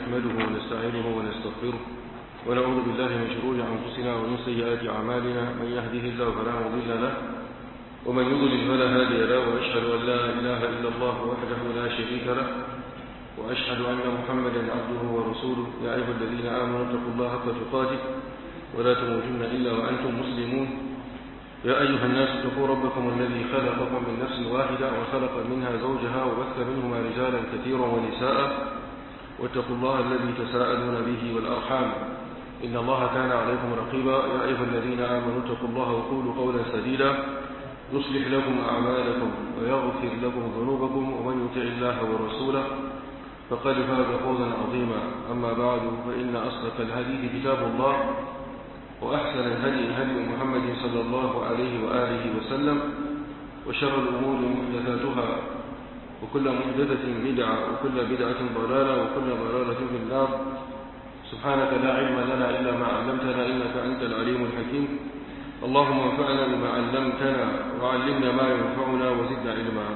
نحمده ونستعينه ونستغفره ونعوذ بالله من شرور أنفسنا ومن سيئات أعمالنا من يهده الله فلا مضل له ومن يضلل فلا هادي له وأشهد أن لا إله إلا الله وحده لا شريك له وأشهد أن محمدا عبده ورسوله يا أيها الذين آمنوا اتقوا الله حق تقاته ولا تموتن إلا وأنتم مسلمون يا أيها الناس اتقوا ربكم الذي خلقكم من نفس واحدة وخلق منها زوجها وبث منهما رجالا كثيرا ونساء واتقوا الله الذي تساءلون به والأرحام إن الله كان عليكم رقيبا يا أيها الذين آمنوا اتقوا الله وقولوا قولا سديدا يصلح لكم أعمالكم ويغفر لكم ذنوبكم ومن يطع الله ورسوله فقد فاز فوزا عظيما أما بعد فإن أصدق الحديث كتاب الله وأحسن الهدي هدي محمد صلى الله عليه وآله وسلم وشر الأمور محدثاتها وكل محدثة بدعة وكل بدعة ضلالة وكل ضلالة في النار سبحانك لا علم لنا إلا ما علمتنا إنك أنت العليم الحكيم اللهم انفعنا بما علمتنا وعلمنا ما ينفعنا وزدنا علما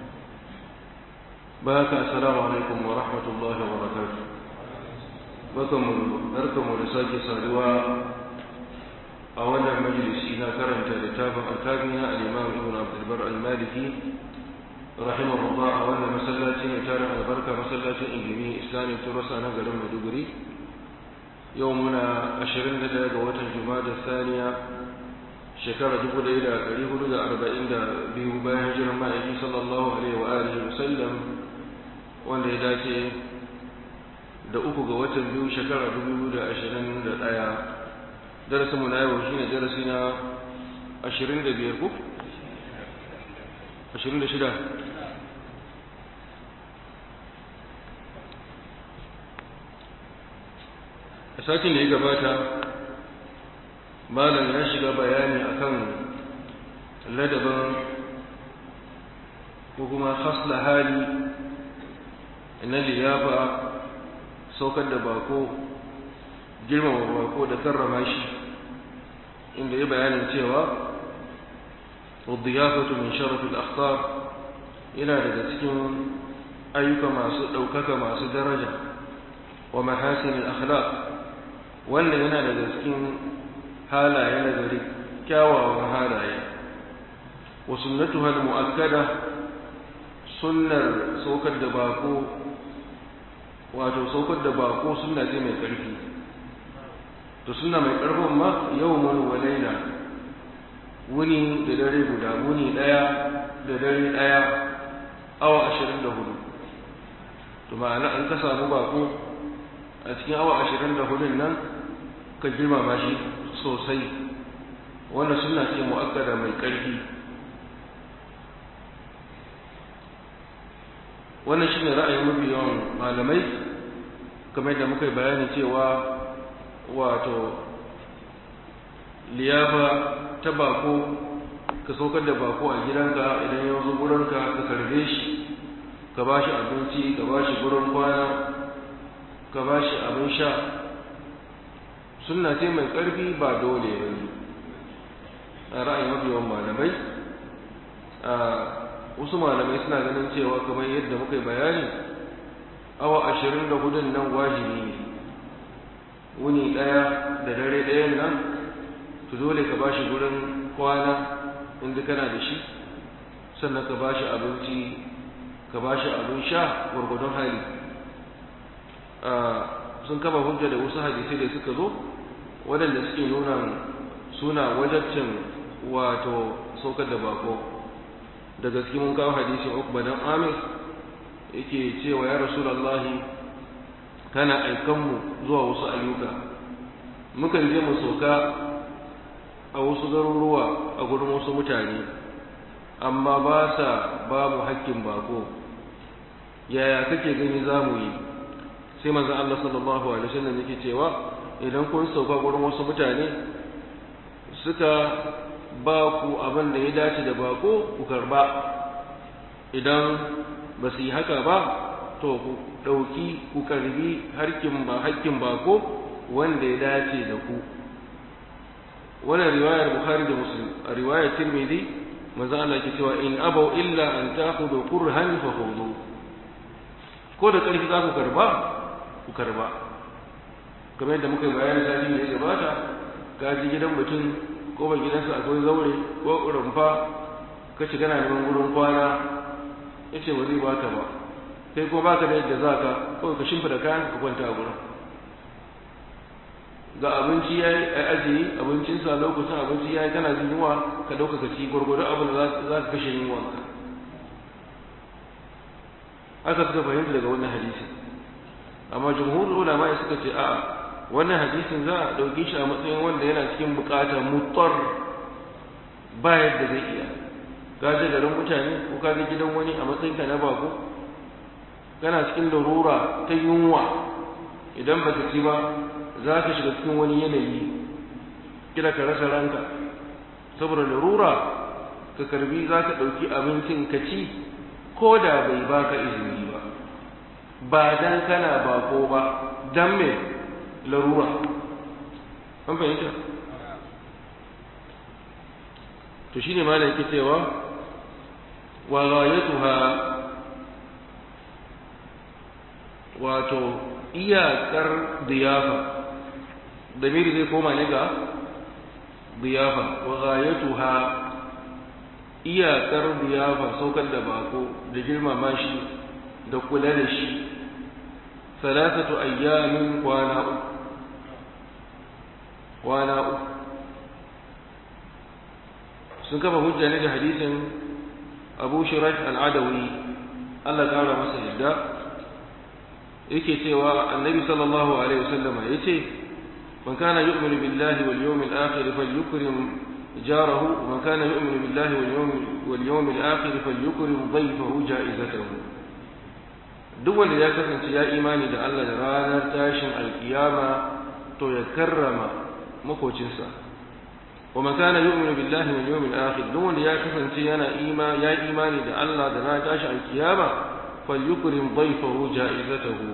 بارك السلام عليكم ورحمة الله وبركاته بكم بركم ورساك سادوا أولا مجلس إذا كرمت لتابع الكابينة الإمام ابن عبد البر المالكي رحمه الله أولا مسلاتين تارع البركة مسلاتين إنجمي إسلامي ترسى نقل مدبري يومنا أشرين لدى قوة الجماد الثانية shekara dubu ɗaya da ɗari hudu da arba'in da biyu bayan hijirar ma'aiki sallallahu alaihi wa alihi wasallam wanda ya dace da uku ga watan biyu shekara dubu da ashirin da ɗaya darasin mu na yau shine darasi na ashirin da biyar ko ashirin da shida a satin da ya gabata malam ya shiga bayani akan ladabin ko kuma hasla hali na liyafa saukar da bako girmama bako da karrama shi inda ya bayanin cewa wadiyafatu min sharafil akhtar yana daga cikin ayyuka masu ɗaukaka masu daraja wa mahasinil akhlaq wannan yana daga cikin halaye na gari kyawawan halaye wa sunnatuha al-mu'akkada sunnar saukar da bako wato saukar da bako sunna ce mai ƙarfi to sunna mai ƙarfin ma yawmun wa layla wuni da dare guda wuni daya da dare daya awa 24 to ma'ana an ka samu bako a cikin awa 24 nan ka girmama shi sosai wannan suna ce mu'akkada mai ƙarfi wannan shine ra'ayin mafi yawan malamai kamar da muka yi bayani cewa wato liyafa ta bako ka saukar da bako a gidanka idan ya zo gurinka ka karbe shi ka ba shi abinci ka ba shi gurin kwana ka ba shi abin sha sunna ce mai ƙarfi ba dole ba ne a ra'ayin mafi yawan malamai a wasu malamai suna ganin cewa kamar yadda muka yi bayani awa ashirin da hudun nan wajibi ne wuni ɗaya da dare ɗayan nan to dole ka ba shi gurin kwana inda kana da shi sannan ka ba shi abinci ka ba shi abin sha gwargwadon hali sun kama hujja da wasu hadisai da suka zo waɗanda suke nuna suna wajabcin wato saukar da bako da gaske mun kawo hadisin ukba dan amir yake cewa ya rasulullahi kana aikanmu zuwa wasu ayyuka mukan je mu sauka a wasu garuruwa a gurin wasu mutane amma ba sa babu hakkin bako yaya kake gani za mu yi sai manzon Allah sallallahu alaihi wasallam yake cewa idan kun sauka gurin wasu mutane suka ba ku abin da ya dace da bako ku karba idan ba su yi haka ba to ku ɗauki ku karbi harkin ba hakkin bako wanda ya dace da ku wannan riwayar bukhari da muslim a riwayar tirmidhi manzo Allah ke cewa in abau illa an ta'khudhu qurhan fa khudhu ko da ƙarfi za ku karba ku karba kamar yadda muka yi bayanin sati da ya gabata ka ji gidan mutum ko ba gidansa akwai zaure ko rumfa ka shiga na neman wurin kwana ya ce ba zai baka ba kai ko baka da yadda za ka kawai ka shimfida kayan ka kwanta a gurin ga abinci ya yi a ajiye abincinsa lokacin abinci ya yi kana jin yunwa ka ɗauka ka ci gwargwado abin da za ka kashe yunwanka haka suka fahimta daga wannan hadisi amma jumhur ulama suka ce a'a wannan hadisin za a ɗauki shi a matsayin wanda yana cikin buƙatar mutar ba yadda zai iya ka je garin mutane ko ka ga gidan wani a matsayin ka na bako kana cikin larura ta yunwa idan baka ci ba za ka shiga cikin wani yanayi kila ka rasa ranka saboda larura ka karbi za ka ɗauki abincin ka ci ko da bai baka izini ba ba dan kana bako ba dan me larura an fahimta to shine malam yake cewa wa ghayatuha wato iyakar diyafa damiri zai koma ne ga diyafa wa ghayatuha iyakar diyafa saukar da bako da girmama shi da kula da shi salatatu ayyamin kwana uku kwana uku sun kafa hujja ne da hadisin abu shirash al'adawi Allah kara masa yadda yake cewa annabi sallallahu alaihi wasallama yace man kana yu'minu billahi wal yawmil akhir falyukrim jarahu man kana yu'minu billahi wal yawmil wal yawmil akhir falyukrim dhayfahu ja'izatahu duk wanda ya kasance ya imani da Allah da ranar tashin alkiyama to ya karrama makocinsa wa man kana yu'minu billahi wal yawmil akhir duk wanda ya kasance yana ima ya imani da Allah da ranar tashin alkiyama falyukrim dhayfahu ja'izatahu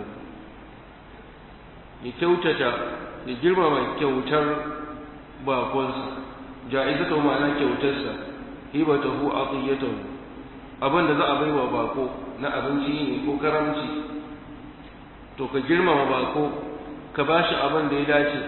ya kyautata ya girmama kyautar bakonsa ja'izatahu ma'ana kyautarsa hibatahu atiyatahu abin da za a baiwa bako na abinci ne ko karamci to ka girmama bako ka bashi abin da ya dace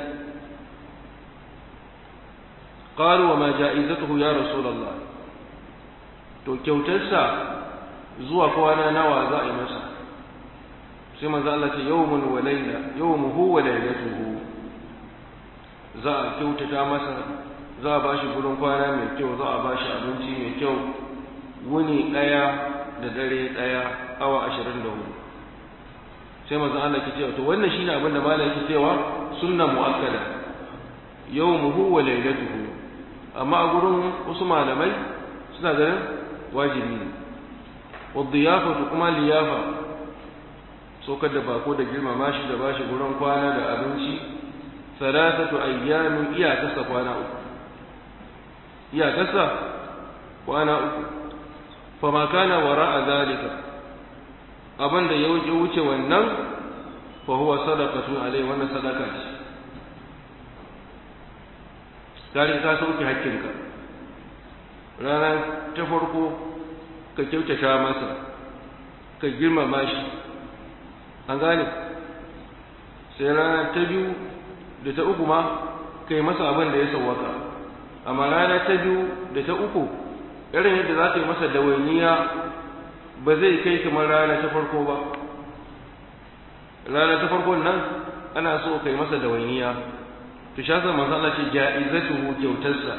qalu wa ma ja'izatuhu ya rasulullah to kyautarsa zuwa kwana nawa za a yi masa sai manzo Allah ce yawmun wa layla yawmuhu wa laylatuhu za a kyautata masa za a bashi gurin kwana mai kyau za a bashi abinci mai kyau wuni daya da dare daya awa 24 sai manzo Allah ke cewa to wannan shine abin da malai yake cewa sunna muakkada yawmuhu wa laylatuhu amma a gurin wasu malamai suna ganin wajibi ne wadda kuma liyafa saukar da bako da girmama shi da bashi gurin kwana da abinci salatatu ayyamin iyakarsa kwana uku iyakarsa kwana uku fama kana wara a zalika abin da ya wuce wannan fa huwa sadaqatun alai wannan sadaka ce kare ka sauke hakkinka rana ta farko ka kyautata masa ka girmama shi an gane sai rana ta biyu da ta uku ma kai masa abin da ya sauwaka amma rana ta biyu da ta uku irin yadda za ka yi masa dawainiya ba zai kai kamar rana ta farko ba rana ta farkon nan ana so kai masa dawainiya to sha sa manzo Allah ce ja'izatuhu kyautarsa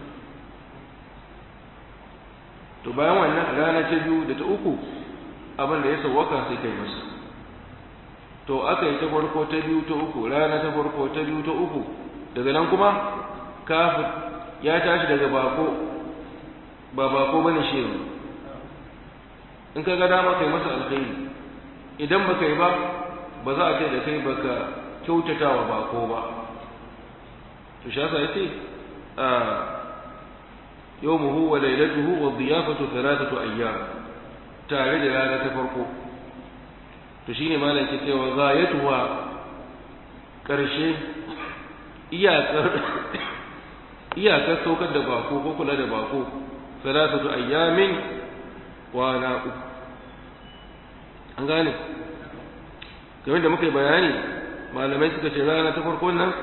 to bayan wannan rana ta biyu da ta uku abin da ya sauwaka sai kai masa to aka yi ta farko ta biyu ta uku rana ta farko ta biyu ta uku daga nan kuma kafin ya tashi daga bako ba bako bane shi yanzu in ka ga dama kai masa alkhairi idan baka yi ba ba za a ce da kai baka kyautata wa bako ba to shi yasa yace a yawmuhu wa laylatuhu wa dhiyafatu thalathatu ayyam tare da rana ta farko to shine malam ke cewa ghayatuha karshe iyakar iyakar saukar da bako ko kula da bako thalathatu ayyamin wa na uku an gane game da muka yi bayani malamai suka ce rana ta farko nan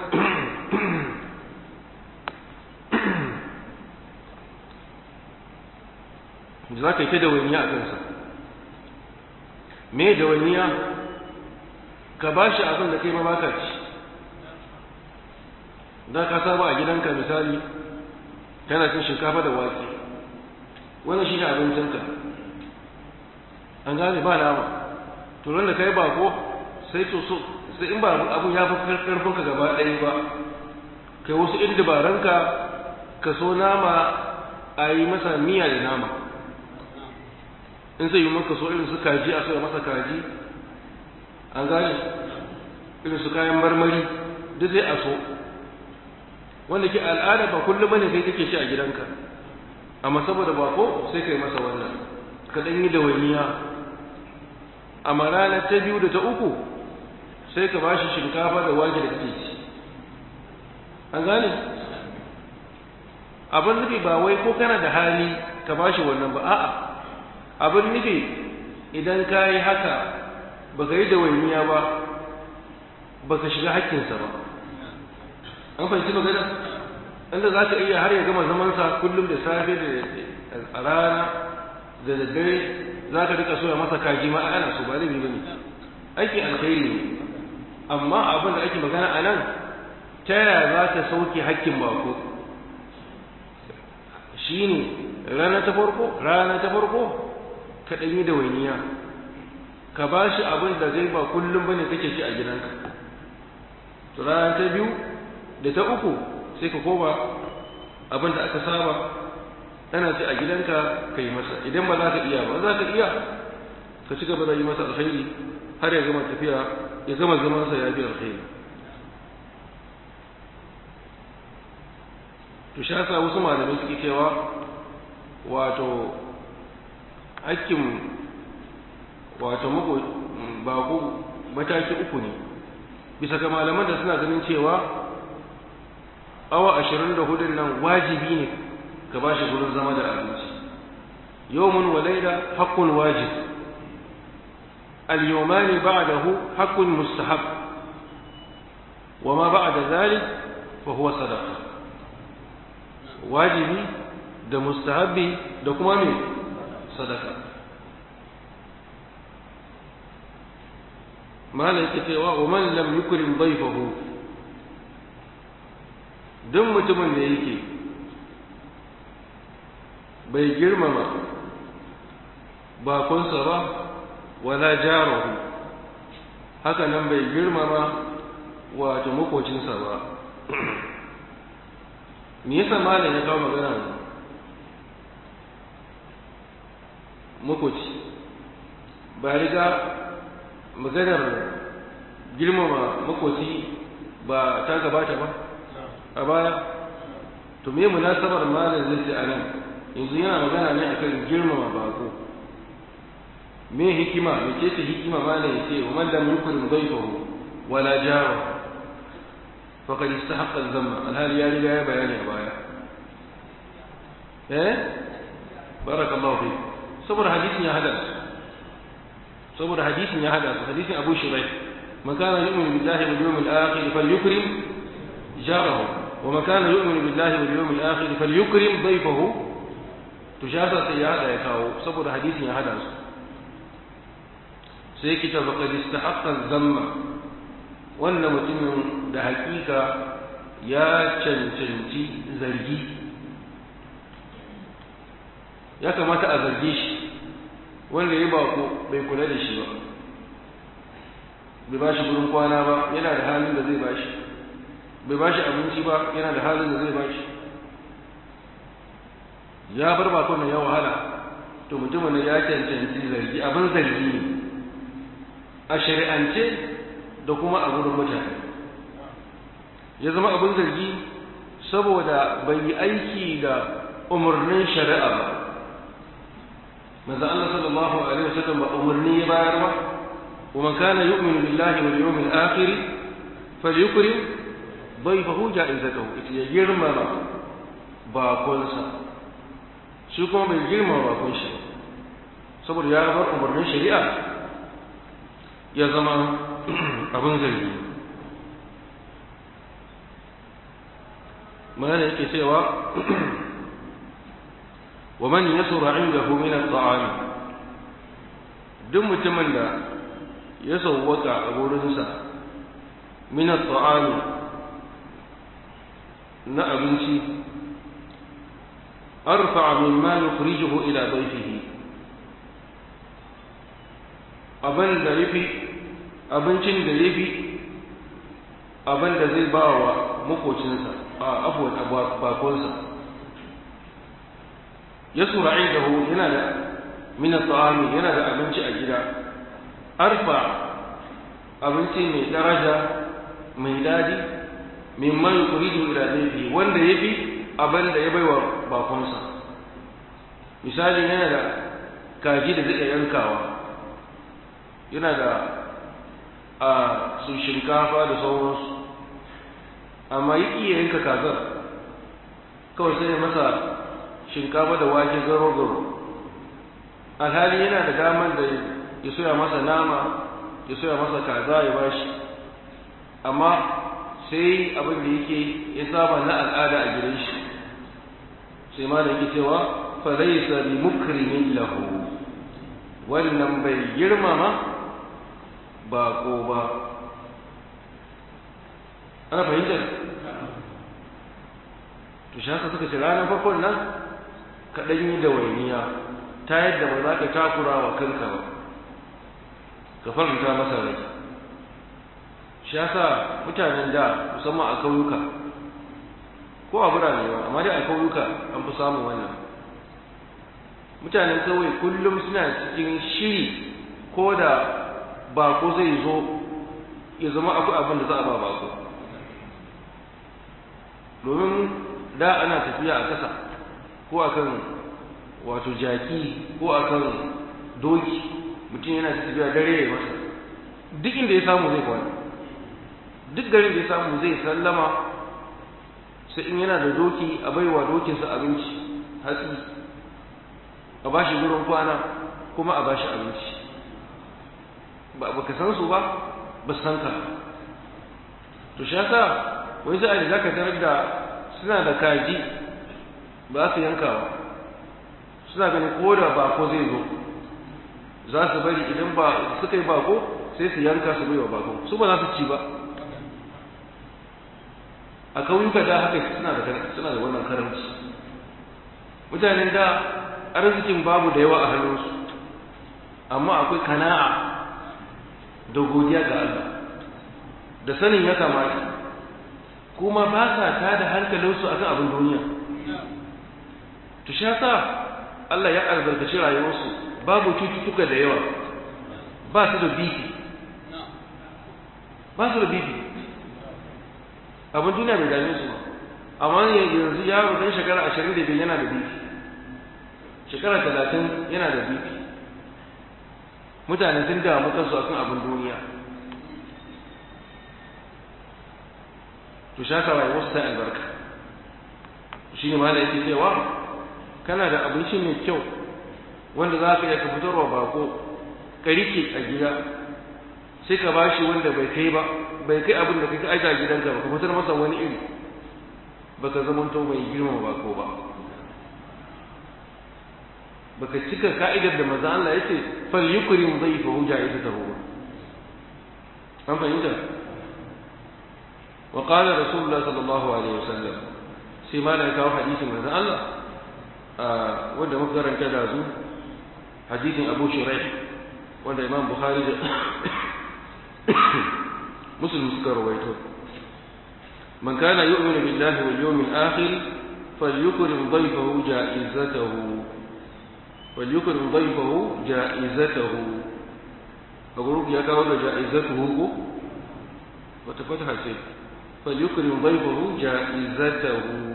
za ka yi ta dawainiya a kansa me dawainiya ka ba shi abin da kai ma baka ci da ka saba a gidanka misali kana cin shinkafa da wake wannan shi ne abincinka an gane ba nama to da kai bako sai to so sai in ba abun ya fi karfin ka gaba ɗaya ba kai wasu in dabaranka ka so nama a yi masa miya da nama in zai yi maka so irin su kaji a soya masa kaji an gane irin su kayan marmari duk zai a so wanda ke al'ada ba kullum bane kai kake ci a gidanka amma saboda bako sai kai masa wannan ka dan yi dawaniya amma ranar ta biyu da ta uku sai ka bashi shinkafa da wake da kake ci an gane abin nufi ba wai ko kana da hali ka bashi wannan ba a'a abin nufi idan ka yi haka ba ka yi dawaniya ba ba ka shiga hakkinsa ba an fahimci magana inda za ka iya har ya gama zamansa kullum da safe da a rana da daddare za ka rika soya masa kaji ma ana so ba zai yi bane aikin alkhairi ne amma abin da ake magana a nan ta yaya za ka sauke hakkin bako shine rana ta farko rana ta farko ka ɗan yi da wainiya ka ba shi abin da zai ba kullum bane kake ci a gidanka to rana ta biyu da ta uku sai ka koma abin da aka saba ana ci a gidanka ka yi masa idan ba za ka iya ba za ka iya ka ci gaba da yi masa alkhairi har ya gama tafiya ya gama zamansa ya fi alkhairi to sha sa wasu malamai suke cewa wato hakkin wato mako bako mataki uku ne bisa ga malaman da suna ganin cewa awa ashirin da hudun nan wajibi ne ka ba shi gurin zama da abinci yawmun wa laila haqqun wajib al-yawmani ba'dahu haqqun mustahab wa ma ba'da dhalik fa huwa sadaqa wajibi da mustahabbi da kuma me sadaka malam yake cewa wa man lam yukrim dayfahu duk mutumin da yake bai girmama bakonsa ba wala jarahu haka nan bai girmama wato makocinsa ba me yasa malam ya kawo magana makoci ba riga maganar girmama makoci ba ta gabata ba a baya to me munasabar malam zai ce anan yanzu yana magana ne akan girmama bako me hikima me ce ta hikima malam ya ce wa man lam yukrim dayfahu wala jarahu faqad istahaqqa al-dhamma alhali ya riga ya bayani a baya eh barakallahu fi saboda hadisin ya hada saboda hadisin ya hada hadisin Abu Shuraih man kana yu'minu billahi wal yawmil akhir falyukrim jarahu wa man kana yu'minu billahi wal yawmil akhir falyukrim dayfahu to shasa sai ya hada ya kawo saboda hadisin ya hada su sai kita faqad istahaqqa dhamma wannan mutumin da hakika ya cancanci zargi ya kamata a zarge shi wanda ya bako bai kula da shi ba bai ba shi gurin kwana ba yana da halin da zai ba shi bai ba shi abinci ba yana da halin da zai ba shi ya bar bakon nan ya wahala to mutumin da ya cancanci zargi abin zargi ne a shari'ance da kuma a gurin mutane ya zama abin zargi saboda bai yi aiki da umarnin shari'a ba manzo Allah sallallahu alaihi wasallam ba umarni ya bayar ba wa man kana yu'minu billahi wal yawmil akhir falyukrim dayfahu ja'izatahu ya girmama bakonsa shi kuma bai girmama bakon shi saboda ya bar umarnin shari'a ya zama abin zargi mana yake cewa wa man yasura indahu min at-ta'am duk mutumin da ya sauwaka a gurinsa min at-ta'am na abinci arfa mimma yukhrijuhu ila dayfihi abin da yafi abincin da yafi abin da zai ba wa makocinsa a afuwan bakonsa ya sura indahu yana da min at-ta'ami yana da abinci a gida arfa abinci mai daraja mai dadi mimman yuridu ila dayfi wanda yafi abin da ya baiwa bakonsa misali yana da kaji da zai yankawa yana da a su shinkafa da sauransu amma yi iya yanka kazar kawai sai masa shinkafa da wake garo-garo alhali yana da damar da ya soya masa nama ya soya masa kaza ya bashi amma sai abin da yake ya saba na al'ada a gidan shi sai ma da yake cewa falaisa bi mukrimin lahu wannan bai girmama bako ba ana fahimtar to shi haka suka ce ranar farkon nan kaɗan yi da wainiya ta yadda ba za ka takura wa kanka ba ka faranta masa rai shi yasa mutanen da musamman a kauyuka ko a birane ba amma dai a kauyuka an fi samun wannan mutanen kauye kullum suna cikin shiri ko da bako zai zo ya zama akwai abin da za a ba bako domin da ana tafiya a ƙasa ko akan wato jaki ko akan doki mutum yana tafiya dare ya masa duk inda ya samu zai kwana duk garin da ya samu zai sallama sai in yana da doki a baiwa dokinsa abinci hatsi a bashi gurin kwana kuma a bashi abinci ba ka san su ba ba san ka to shi yasa wai sai a zaka tarar da suna da kaji ba su yankawa suna ganin ko da bako zai zo za su bari idan ba suka yi bako sai su yanka su bai wa bako su ba za su ci ba a kauyuka da haka suna da suna da wannan karamci mutanen da arzikin babu da yawa a hannunsu amma akwai kana'a da godiya ga Allah da sanin ya kamata kuma ba sa ta da hankalinsu akan abin duniya to sha sa Allah ya albarkaci rayuwarsu babu cututtuka da yawa ba su da bibi ba su da bibi abin duniya bai dame su ba amma yanzu yaro dan shekara ashirin da biyu yana da bibi shekara talatin yana da bibi mutane sun damu kansu akan abin duniya to shaka rayuwarsu ta albarka shi ne ma da yake cewa kana da abinci mai kyau wanda za ka iya ka fitarwa bako ka rike a gida sai ka ba shi wanda bai kai ba bai kai abin da kai ka aika a gidanka ba ka fitar masa wani iri baka zamanto mai girmama bako ba baka cika ka'idar da maza Allah ya ce fal yukrim dhayfahu ja'izatahu an fahimta wa qala rasulullah sallallahu alaihi wasallam sai ma da kawo hadisin maza Allah wanda muka karanta da zu hadisin Abu Shuraih wanda Imam Bukhari da Muslim suka rawaito man kana yu'minu billahi wal yawmil akhir falyukrim dhayfahu ja'izatahu falyukrim dhayfahu ja'izatahu a gurup ya kawo da ja'izatuhu ko wata fataha ce falyukrim dhayfahu ja'izatahu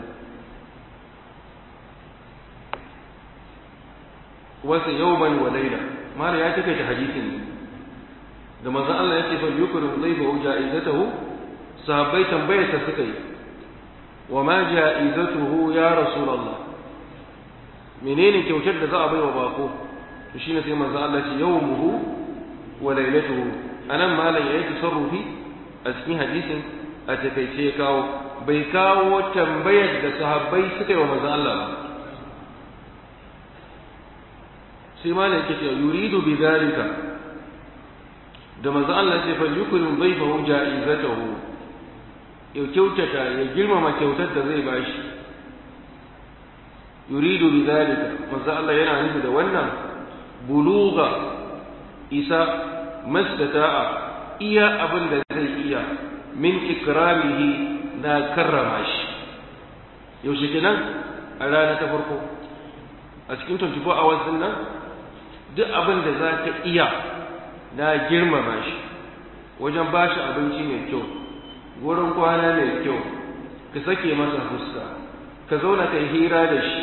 wasu yawman wa laila mala ya take ta hadisin da manzon Allah yake fa yukrim dhayfahu ja'izatahu sahabbai tambayar ta suka yi wa ma ja'izatuhu ya rasulullah menene kyautar da za a baiwa bako to shine sai manzon Allah ce yawmuhu wa lailatuhu anan malam yayi tasarrufi a cikin hadisin a takaice ya kawo bai kawo tambayar da sahabbai suka yi wa manzon Allah ba sai malam yake cewa yuridu bi zalika da manzon Allah ce fa yukrim dhayfahu ja'izatahu ya kyautata ya girmama kyautar da zai bashi yuridu bi zalika manzon Allah yana nufi da wannan buluga isa mastata'a iya abin da zai iya min ikramihi na karrama shi yaushe kenan a rana ta farko a cikin 24 hours din nan duk abin da za ka iya na girmama shi wajen ba shi abinci mai kyau wurin kwana mai kyau ka sake masa fuska ka zauna ka hira da shi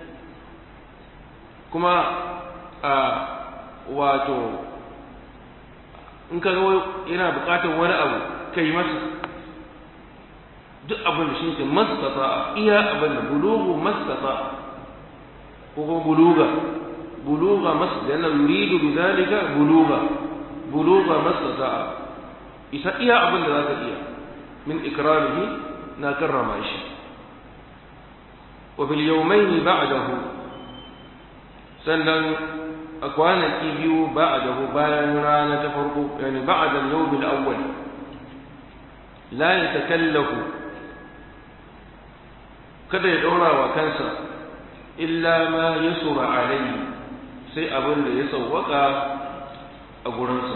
kuma a wato in ka ga yana bukatar wani abu ka yi masa duk abin da shi ke mastata iya abin da bulugu mastata ko kuma buluga buluga mas da yana yuridu bi zalika buluga buluga mastata isa iya abin da zaka iya min ikramihi na karrama shi wa bil yawmayn ba'dahu sannan a kwanaki biyu ba'dahu bayan rana ta farko yani ba'da al-yawm al-awwal la yatakallafu kada ya ɗora wa kansa illa ma ya sura alayhi sai abin da ya sauwaka a gurinsa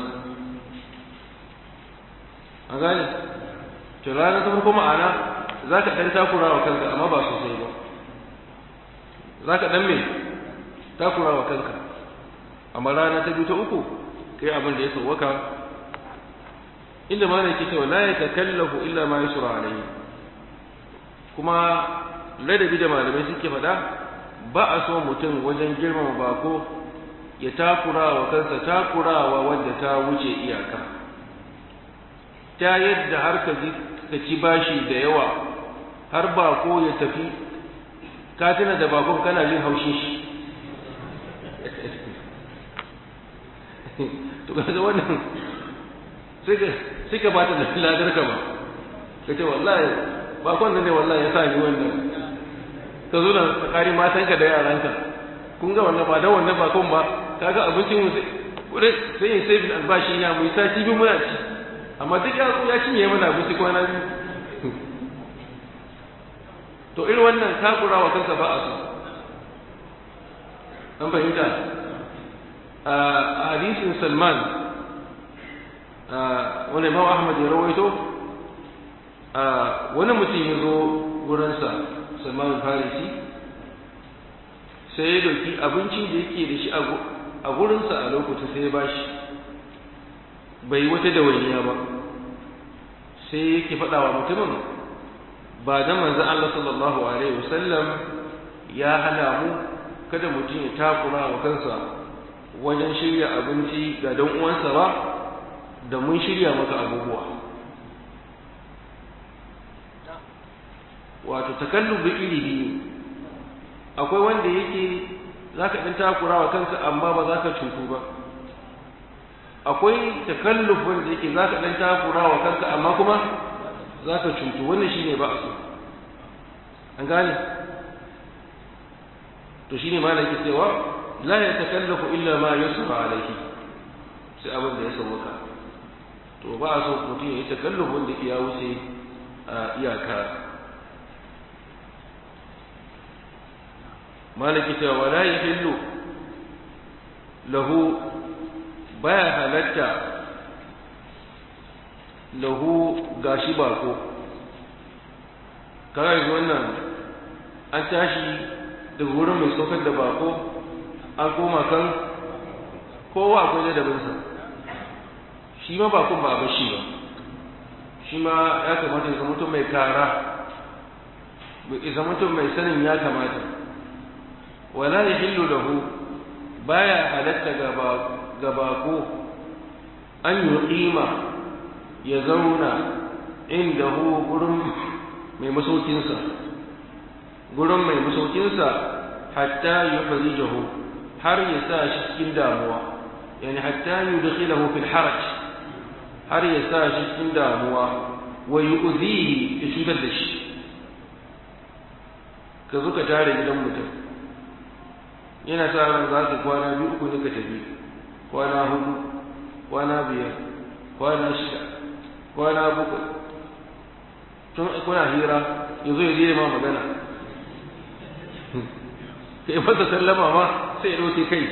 a gane to rana ta farko ma'ana za ka ɗan takura wa kanka amma ba sosai ba za ka ɗan me takura wa kanka amma rana ta biyu ta uku kai abin da ya sauwaka inda ma ne ke cewa la ya takallafu illa ma ya sura alayhi kuma ladabi da malamai suke faɗa ba a so mutum wajen girmama bako ya takura wa kansa takurawa wadda ta wuce iyaka ta yadda har ka ci bashi da yawa har bako ya tafi ka tuna da bakon kana jin haushin shi to kaga wannan sai ka bata da ladar ka ba ka ce wallahi bakon nan ne wallahi ya sa ni wannan ka zo da tsakanin matanka da yaranka kun ga wannan ba da wannan bakon ba kaga abincin mu sai sai yin sai albashi ya mu sati biyu muna ci amma duk ya ya cinye mana abinci kwana biyu to irin wannan takura wa kanka ba a so an fahimta a hadisin salman wani imam ahmad ya rawaito wani mutum ya zo wurinsa salman farisi sai ya doki abincin da yake da shi a gurinsa a lokacin sai ya bashi bai wata dawainiya ba sai yake faɗa wa mutumin ba da manzan Allah sallallahu alaihi wasallam ya hana mu kada mutum ya takura wa kansa wajen shirya abinci ga dan uwansa ba da mun shirya maka abubuwa wato takallubi iri biyu akwai wanda yake za ka ɗan takura wa kanka amma ba za ka cutu ba akwai takalluf wanda yake za ka ɗan takura wa kanka amma kuma za ka cutu wannan shi ne ba a so an gane to shi ne ma da ke cewa la ya takallafu illa ma yusra alaihi sai abin da ya sauka to ba a so mutum ya yi takalluf wanda ya wuce a iyaka malaki cewa wala yahillu lahu baya halatta lahu gashi bako kawai wannan an tashi daga wurin mai saukar da bako an koma kan kowa akwai ladabinsa shi ma bakon ba a bashi ba shi ma ya kamata ya zama mai kara ya zama mai sanin ya kamata wala ya hillu lahu baya halatta ga bako an yi ƙima ya zauna inda hu gurin mai masaukinsa gurin mai masaukinsa hatta yi farijahu har ya sa shi cikin damuwa yani hatta yi da fil haraj har ya sa shi cikin damuwa wa yu'zihi ya cutar da shi ka zo ka tare gidan mutum yana sa ran za ka kwana biyu uku ne ka tafi kwana hudu kwana biyar kwana shida kwana bakwai tun kuna hira ya zo ya je ma magana kai masa sallama ma sai ya ɗauke kai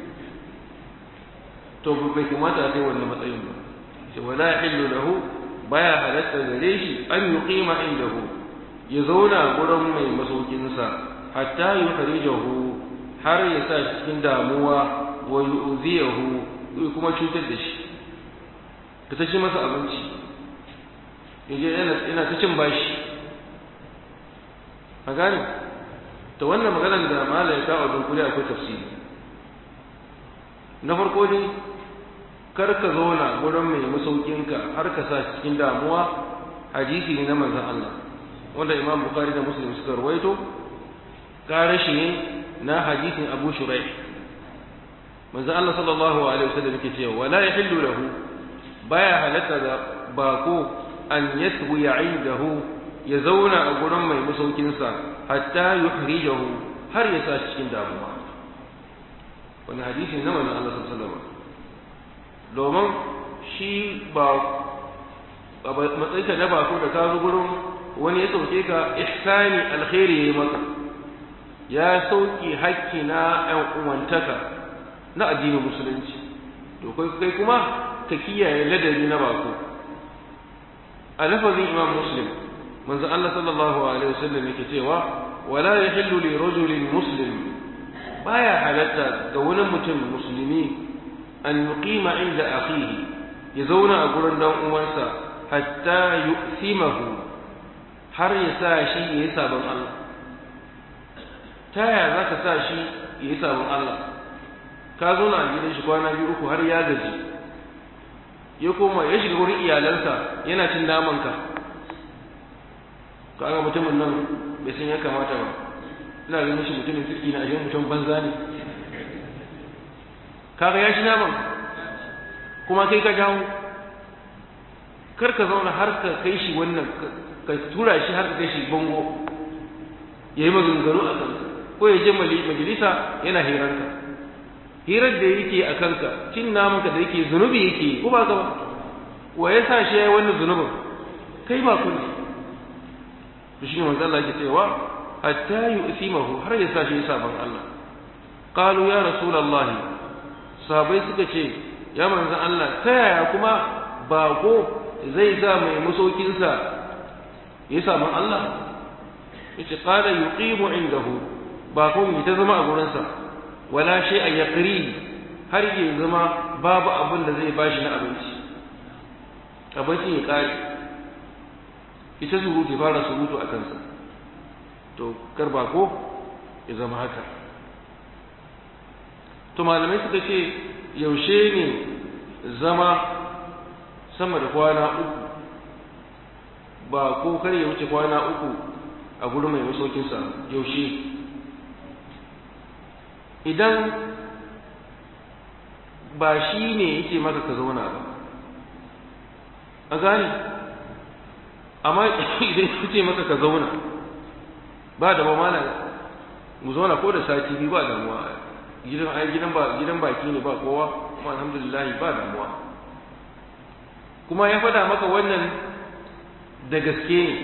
to bai kamata a kai wannan matsayin ba ce wala illu lahu baya halatta gare shi an yuqima indahu ya zauna gurin mai masaukinsa hatta yukhrijahu har ya sa cikin damuwa wa yu'ziyahu kuma cutar da shi ka ta ci masa abinci yaje yana ta cin bashi a gane ta wannan maganar da malai ta a dunkule akwai tafsiri na farko dai kar ka zauna gurin mai masaukinka har ka sa cikin damuwa hadisi ne na manzon Allah wanda Imam Bukhari da Muslim suka rawaito karashi ne na hadisin Abu Shuraih manzon Allah sallallahu alaihi wasallam yake cewa wala yahillu lahu baya halatta da bako an yasbu ya'idahu ya zauna a gurin mai masaukinsa hatta yuhrijahu har ya sa cikin damuwa wani hadisi na manzon Allah sallallahu alaihi wasallam domin shi ba a matsayinka na bako da ka zo gurin wani ya sauke ka ihsani alkhairi ya maka ya sauki hakki na ƴan uwantaka na addinin musulunci to kai kai kuma ka kiyaye ladabi na bako a lafazin imam muslim manzo Allah sallallahu alaihi wasallam yake cewa wala yahillu li rajulin muslim baya halatta ga wani mutum musulmi an yuqima inda akhihi ya zauna a gurin dan uwansa hatta yu'thimahu har ya sa shi ya yi sabon Allah ta yaya za ka sa shi ya yi sabon Allah ka zauna a gidan shi kwana biyu uku har ya gaji ya koma ya shiga wurin iyalansa yana cin namanka kaga mutumin nan bai san ya kamata ba ina ganin shi mutumin kirki na ashe mutum banza ne kaga ya ci naman kuma kai ka jawo kar ka zauna har ka kai shi wannan ka tura shi har ka kai shi bango ya yi maganganu a kanka ko ya je majalisa yana hiranka hirar da yake a kanka cin namanka da yake zunubi yake ko ba ka ba wa ya sa shi ya yi wannan zunubin kai ba kun ne to shi ne manzo Allah yake cewa hatta yu'thimahu har ya sa shi sabon Allah qalu ya rasulullahi sahabbai suka ce ya manzo Allah ta yaya kuma bako zai sa mai masaukinsa ya samu Allah yace qala yuqimu indahu ba kun ta zama a gurinsa wala shay a yaqri har ya zama babu abin da zai bashi na abinci abinci ya kare ita surutu ya fara surutu a kansa to kar ba ko ya zama haka to malamai suka ce yaushe ne zama sama da kwana uku ba ko kar ya wuce kwana uku a gurin mai masaukinsa yaushe idan ba shi ne yake maka ka zauna ba a gane amma idan yake maka ka zauna ba da mamana mu zauna ko da sati biyu ba damuwa gidan ai gidan ba gidan baki ne ba kowa kuma alhamdulillah ba damuwa kuma ya faɗa maka wannan da gaske ne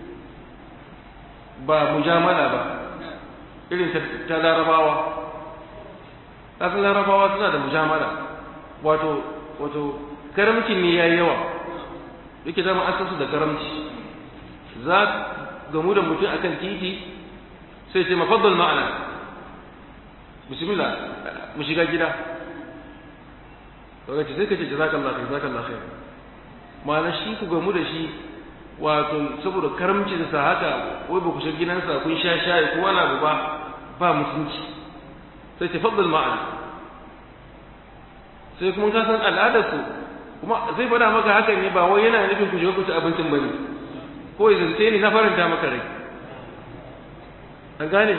ba mujamala ba irin ta larabawa ƙasar larabawa suna da mujamala wato wato karamcin ne ya yi yawa yake zama an san su da karamci za gamu da mutum akan titi sai ce mafaddal ma'ana bismillah mu shiga gida kaga ce sai ka ce jazakallahu khair jazakallahu khair ma'ana shi ku gamu da shi wato saboda karamcin sa haka wai ba ku shiga gidansa kun sha shayi ko wani abu ba ba mutunci sai ta faddal ma'ana sai kuma ka san al'adarsu kuma zai faɗa maka hakan ne ba wai yana nufin ku shiga ku ci abincin bane ko ya zance ne na faranta maka rai an gane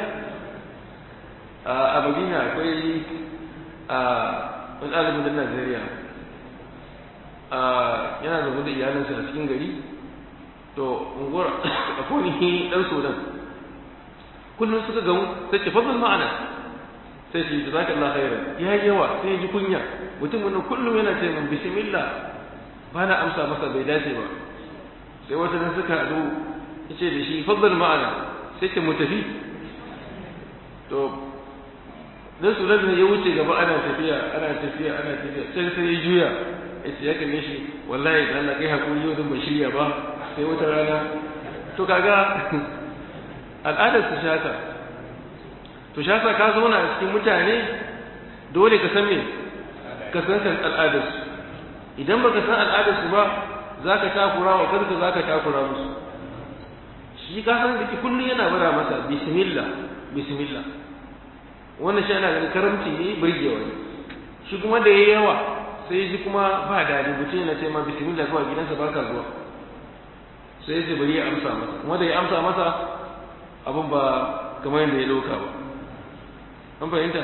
a madina akwai a wani ɗalibin da najeriya yana zaune da iyalinsa a cikin gari to unguwar akwai wani dan sudan kullum suka gamu sai ce fadl ma'ana sai ce jazaka Allah khairan ya yi yawa sai ya ji kunya mutum wannan kullum yana ce min bismillah ba na amsa masa bai dace ba sai wata nan suka haɗu yace da shi fadl ma'ana sai ce mu tafi to dan sudan ne ya wuce gaba ana tafiya ana tafiya ana tafiya sai sai ya juya yace ya kalle shi wallahi dan Allah kai hakuri yau din ban shirya ba sai wata rana to kaga al'adar su shaka to shaka ka zauna a cikin mutane dole ka san me ka san kan al'adar su idan baka san al'adar su ba zaka takura wa kanka zaka takura musu shi ka san dake kullun yana bara masa bismillah bismillah wannan shi ana ganin karamci ne burgewa ne shi kuma da yayi yawa sai ji kuma ba dadi mutum yana ce ma bismillah zuwa gidansa baka zuwa sai ce bari ya amsa masa kuma da ya amsa masa abin ba kamar yadda ya dauka ba an fahimta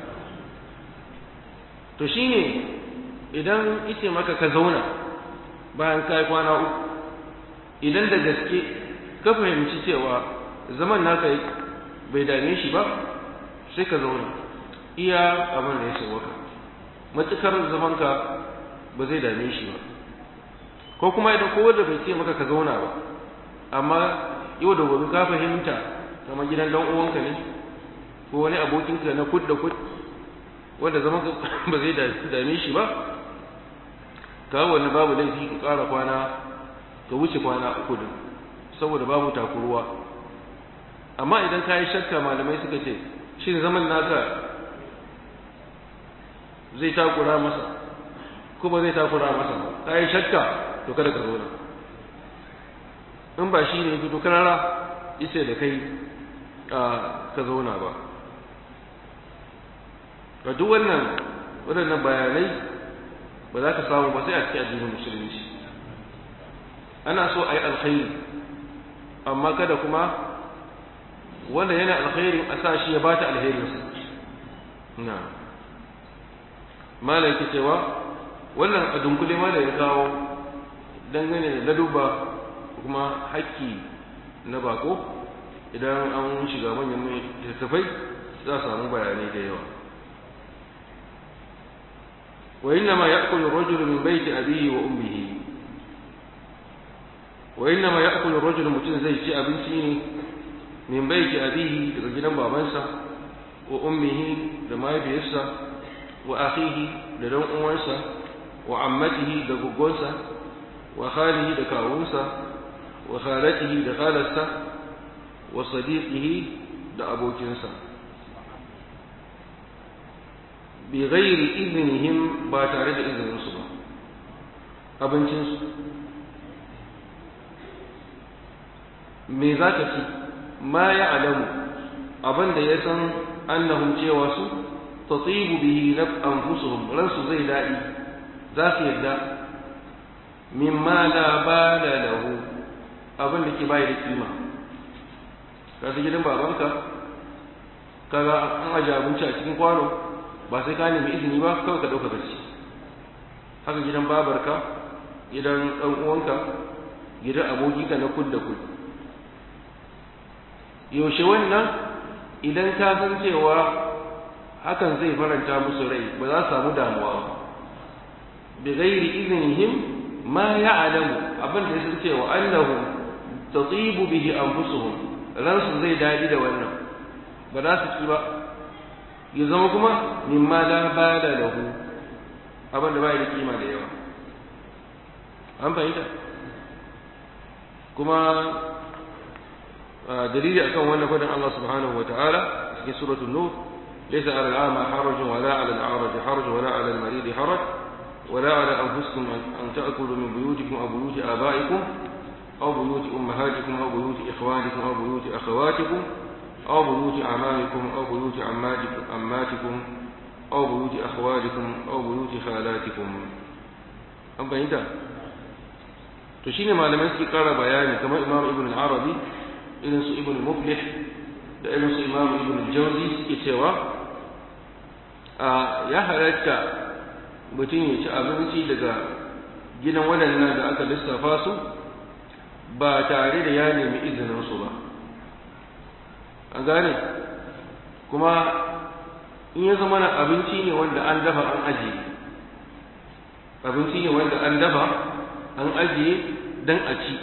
to shine idan ita maka ka zauna bayan kai kwana uku idan da gaske ka fahimci cewa zaman naka bai dame shi ba sai ka zauna iya abin da ya sauwaka matukar zamanka ba zai dame shi ba ko kuma idan kowa da bai ce maka ka zauna ba amma yau da gobe ka fahimta kamar gidan dan uwanka ne ko wani abokinka na kud da kud wanda zaman ba zai dame shi ba ka wani babu laifi ka ƙara kwana ka wuce kwana uku din saboda babu takuruwa amma idan ka yi shakka malamai suka ce shin zaman naka zai takura masa ko ba zai takura masa ba ka yi shakka to kada ka zauna in ba shi ne fito karara ice da kai ka zauna ba ga duk wannan waɗannan bayanai ba za ka samu ba sai a cikin addinin musulunci ana so a yi alkhairi amma kada kuma wanda yana alkhairin a sa shi ya bata alherinsa na malam ke cewa wannan a dunkule ma da ya kawo dangane da laduba kuma haƙƙi na bako idan an shiga manyan littattafai za a samu bayanai da yawa wa inna ma ya'kulu ar-rajulu min bayti abihi wa ummihi wa inna ma ya'kulu ar-rajulu mutum zai ci abinci ne min bayti abihi daga gidan babansa wa ummihi da mahaifiyarsa wa akhihi da dan uwansa wa ammatihi da guggonsa wa khalihi da kawunsa wa khalatihi da khalarsa wa sadiqihi da abokinsa bi ghairi iznihim ba tare da izininsu ba abincinsu me za ka ci ma ya alamu abin da ya san annahum cewa su tatibu bihi naf anfusuhum ransu zai daɗi za su yarda mimma la bala lahu abin da ke bai da kima ka su gidan babanka kaga an aje abinci a cikin kwano ba sai ka nemi izini ba kawai ka ɗauka gaci haka gidan babarka gidan ɗan uwanka gidan abokinka na kud da kud yaushe wannan idan ka san cewa hakan zai faranta musu rai ba za su samu damuwa ba bi ghairi iznihim ma ya'lamu abin da sun cewa annahu tatibu bihi anfusuhum ransu zai dadi da wannan ba za su ki ba ya zama kuma mimma la bala lahu abin da bai da kima da yawa an fahimta kuma dalili akan wannan fadin Allah subhanahu wa ta'ala cikin suratul nur laysa 'ala al-a'ma harajun wala 'ala al-a'raj haraj wala 'ala al-marid haraj wala 'ala anfusikum an ta'kulu min buyutikum aw buyuti aba'ikum aw buyuti ummahatikum aw buyuti ikhwanikum aw buyuti akhawatikum aw buyuti a'mamikum aw buyuti ammatikum ammatikum aw buyuti akhwalikum aw buyuti khalatikum an bayyana to shine malamai suke kara bayani kamar imam ibn al-arabi irin su ibn muflih da irin su imam ibn jawzi suke cewa a ya halatta mutum ya ci abinci daga gidan waɗannan da aka lissafa su ba tare da ya nemi izininsu ba an gane kuma in ya zama na abinci ne wanda an dafa an ajiye abinci ne wanda an dafa an ajiye don a ci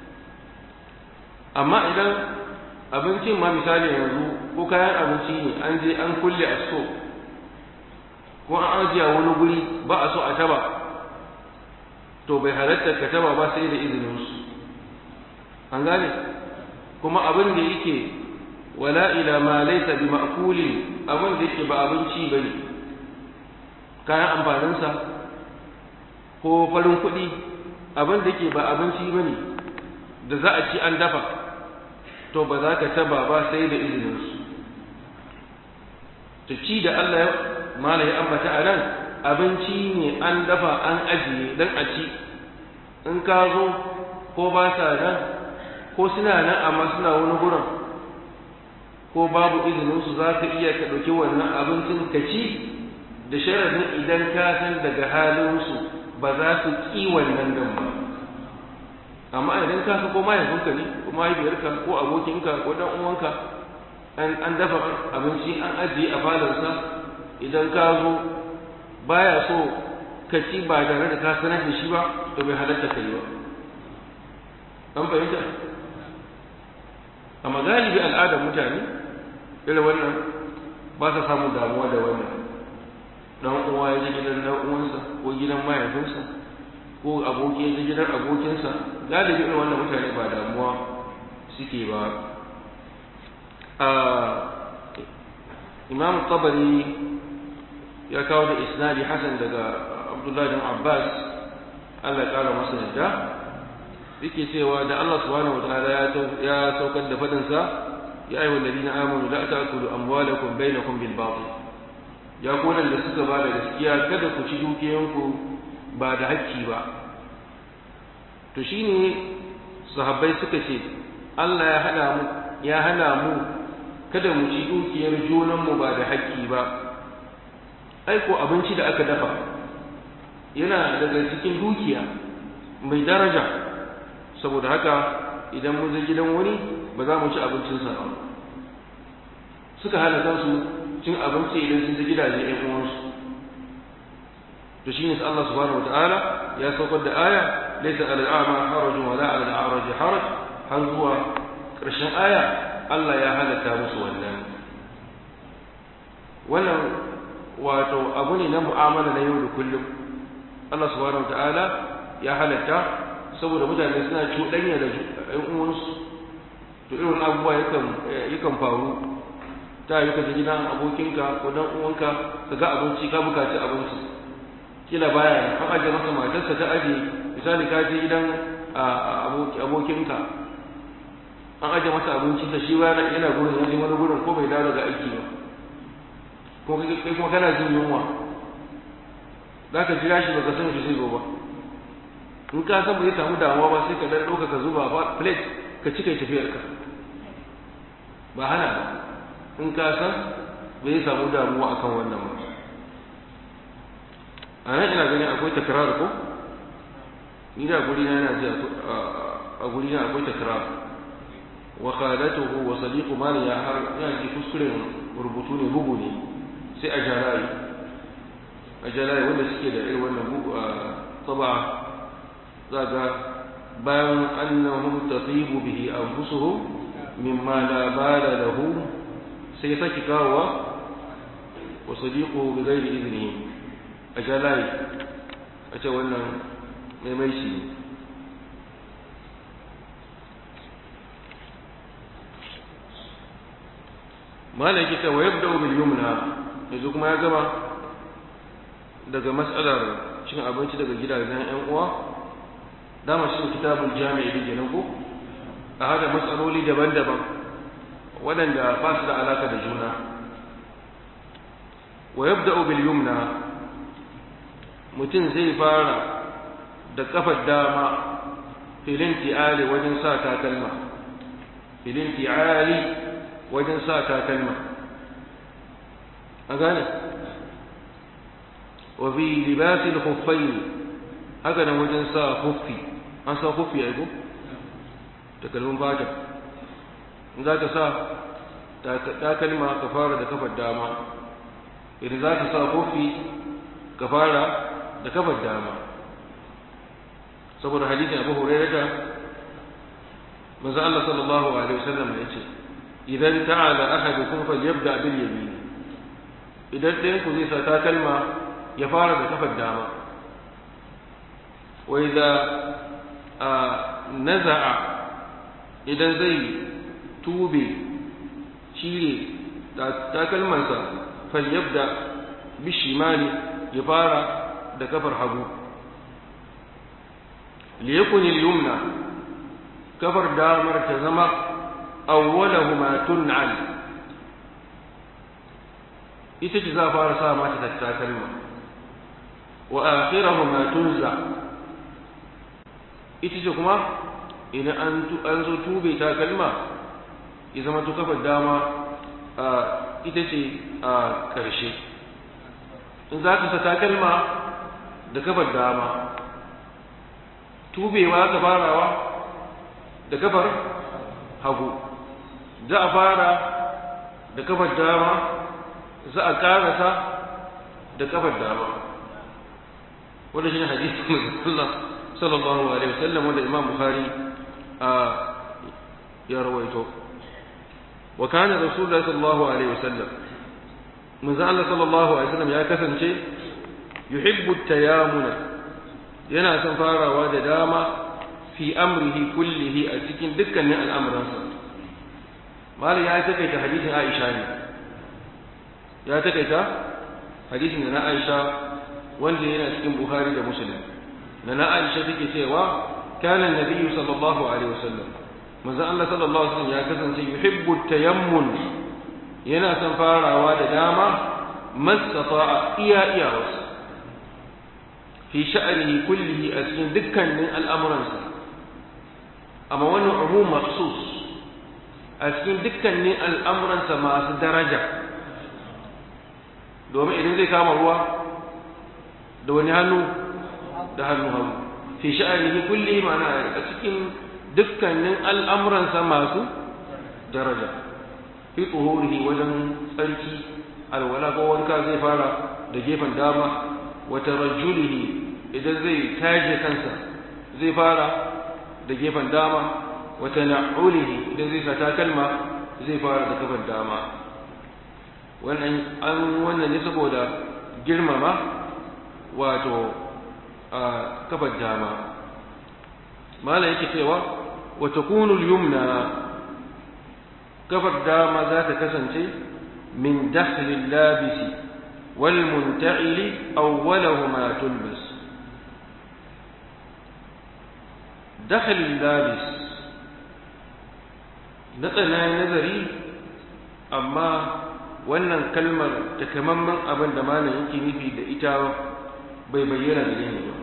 amma idan abincin ma misali yanzu ko kayan abinci ne an je an kulle a so ko an ajiye a wani guri ba a so a taba to bai halatta ka taba ba sai da izininsu an gane kuma abin da yake wala ila ma laysa bi ma'kulin abin da yake ba abinci bane kayan amfaninsa ko farin kuɗi abin da yake ba abinci bane da za a ci an dafa to ba za ka taba ba sai da izininsu ta ci da Allah ya mala ya ambata a nan abinci ne an dafa an ajiye don a ci in ka zo ko ba sa nan ko suna nan amma suna wani gurin ko babu izininsu za ka iya ka ɗauki wannan abincin ka ci da sharadin idan ka san daga halinsu ba za su ƙi wannan dan ba amma idan ka san ko mahaifinka ne ko mahaifiyarka ko abokinka ko dan uwanka an dafa abinci an ajiye a falonsa idan ka zo baya so ka ci ba tare da ka sanar da shi ba to bai halatta kai ba an fahimta amma galibi al'adar mutane irin wannan ba sa samun damuwa da wannan dan uwa ya je gidan dan uwansa ko gidan mahaifinsa ko aboki ya je gidan abokinsa galibi irin wannan mutane ba damuwa suke ba a imam tabari ya kawo da isnadi hasan daga abdullahi bin abbas allah ya kara masa yadda yake cewa da Allah subhanahu wataala ya saukar da fadin sa ya ayyuhal ladina amanu la ta'kulu amwalakum bainakum bil batil ya ku da suka ba da gaskiya kada ku ci dukiyanku ba da hakki ba to shine sahabbai suka ce Allah ya hana mu ya hana mu kada mu ci dukiyar junan mu ba da hakki ba ai ko abinci da aka dafa yana daga cikin dukiya mai daraja saboda haka idan mun je gidan wani ba za mu ci abincinsa ba suka hana kansu cin abinci idan sun je gidaje ɗan uwansu to shine sai Allah subhanahu wataala ya saukar da aya laysa alal a'ma harajun wala alal a'raj haraj har zuwa ƙarshen aya Allah ya halatta musu wannan wannan wato abu ne na mu'amala na yau da kullum Allah subhanahu wataala ya halatta saboda mutane suna cuɗanya da ‘yan uwansu to irin abubuwa yakan faru ta yi kaji gidan abokinka ko dan uwanka ka ga abinci ka bukaci abinci kila baya an ajiye masa matarsa ta aje misali ka je gidan abokinka an ajiye masa abinci ta shi ba yana gurin ya je wani gurin ko bai dawo daga aiki ba ko kai kuma kana jin yunwa za ka jira shi baka san shi zai zo ba in ka san bai samu damuwa ba sai ka dan ɗauka ka zuba ba plate ka ci kai tafiyar ka ba hana ba in ka san bai samu damuwa akan wannan ba a nan ina ganin akwai takrar ko ni da guri na yana ji a guri na akwai takrar wa khalatuhu wa sadiqu mali ya har yana ji kuskuren rubutu ne bugu ne sai a jarayi a jarayi wanda suke da irin wannan bugu a taba zaga bayan annahum tatibu bihi anfusuhum mimma la bala lahu sai ya saki kawowa wa sadiqu bi ghairi idnihi a jalai a ce wannan mai shi malaki ta wayar da bil yumna yanzu kuma ya gama daga mas'alar cin abinci daga gidajen yan uwa dama shi kitabul jami'i da kenan ko a hada matsaloli daban-daban waɗanda ba su da alaka da juna wa yabda'u bil yumna mutum zai fara da kafar dama filin ti'ali wajen sa takalma filin ti'ali wajen sa takalma a gane wa fi libasil khuffayn haka nan wajen sa huffi an sa huffi a ko takalmin fata in za ka sa takalma ka fara da kafar dama idan za ka sa huffi ka fara da kafar dama saboda hadisin abu hurairah da manzo Allah sallallahu alaihi wasallam ya ce idan ta'ala ahadukum falyabda bil yamin idan ɗayan ku zai sa takalma ya fara da kafar dama wa idza naza'a idan zai tube cire takalmansa falyabda bishimali ya fara da kafar hagu liyakun al-yumna kafar damar ta zama awwalahuma tun'al ita ce za a fara sa mata takalma wa akhirahuma tunza ita ce kuma idan an an zo tube takalma ya zama to kafar dama ita ce a ƙarshe in za ka sa takalma da kafar dama tubewa ka farawa da kafar hagu za a fara da kafar dama za a karasa da kafar dama wanda shi ne hadisin Allah sallallahu alaihi wasallam wanda Imam Bukhari a ya rawaito wa kana Rasulullah sallallahu alaihi wasallam manzo Allah sallallahu alaihi wasallam ya kasance yuhibbu at-tayamuna yana son farawa da dama fi amrihi kullihi a cikin dukkanin al'amuransa malam ya takaita hadisin Aisha ne ya takaita hadisin da na Aisha wanda yana cikin Bukhari da Muslim na na Aisha take cewa kana nabiyyu sallallahu alaihi wasallam manzo Allah sallallahu alaihi wasallam ya kasance yuhibbu tayammun yana son farawa da dama mastata'a iya iya wasu fi sha'anihi kullihi a cikin dukkanin al'amuransa amma wannan umum maksus a cikin dukkanin al'amuransa masu daraja domin idan zai kama ruwa da wani hannu da hannu hannu fi sha'anihi kullihi ma'ana a cikin dukkanin al'amuransa masu daraja fi tsohorihi wajen tsarki alwala ko wanka zai fara da gefen dama wata rajulihi idan zai taje kansa zai fara da gefen dama wata na'ulihi idan zai sa takalma zai fara da kafar dama wannan an wannan ne saboda girmama wato a kafar dama mala yake cewa wa takunu al-yumna kafar dama za ta kasance min dakhli labisi wal munta'ili awwalahuma tulbas dakhli labis na tsanayin nazari amma wannan kalmar takamamman abin da malam yake nufi da ita bai bayyana da ni ba